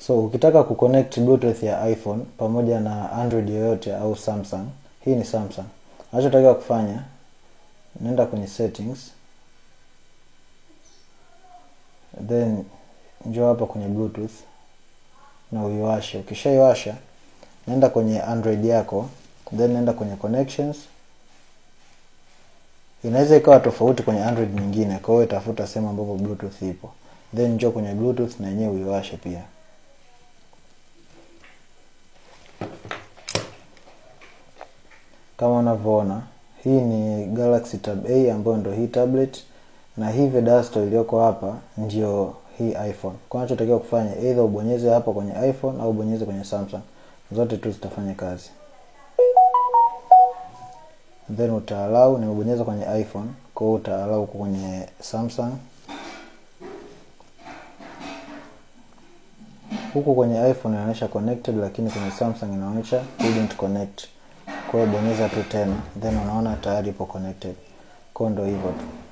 so ukitaka kuconnect bluetooth ya iphone pamoja na android yoyote au samsung hii ni samsung unachotakiwa kufanya nenda kwenye settings then njoo hapa kwenye bluetooth na uiwashe ukishaiwasha nenda kwenye android yako then nenda kwenye connections inaweza ikawa tofauti kwenye android nyingine kwa hiyo itafuta sehemu ambapo bluetooth ipo then njoo kwenye bluetooth na yenyewe uiwashe pia kama unavyoona hii ni galaxy tab a ambayo ndio hii tablet na hii vedasto iliyoko hapa ndio hii iphone kwa unachotakiwa kufanya either ubonyeze hapa kwenye iphone au ubonyeze kwenye samsung zote tu zitafanya kazi then utaalau nimebonyeza kwenye iphone kwa hiyo utaalau huko kwenye samsung huku kwenye iphone inaonyesha connected lakini kwenye samsung inaonyesha couldn't connect kwa hiyo bonyeza tu tena then unaona tayari ipo connected kwa hiyo ndo hivyo tu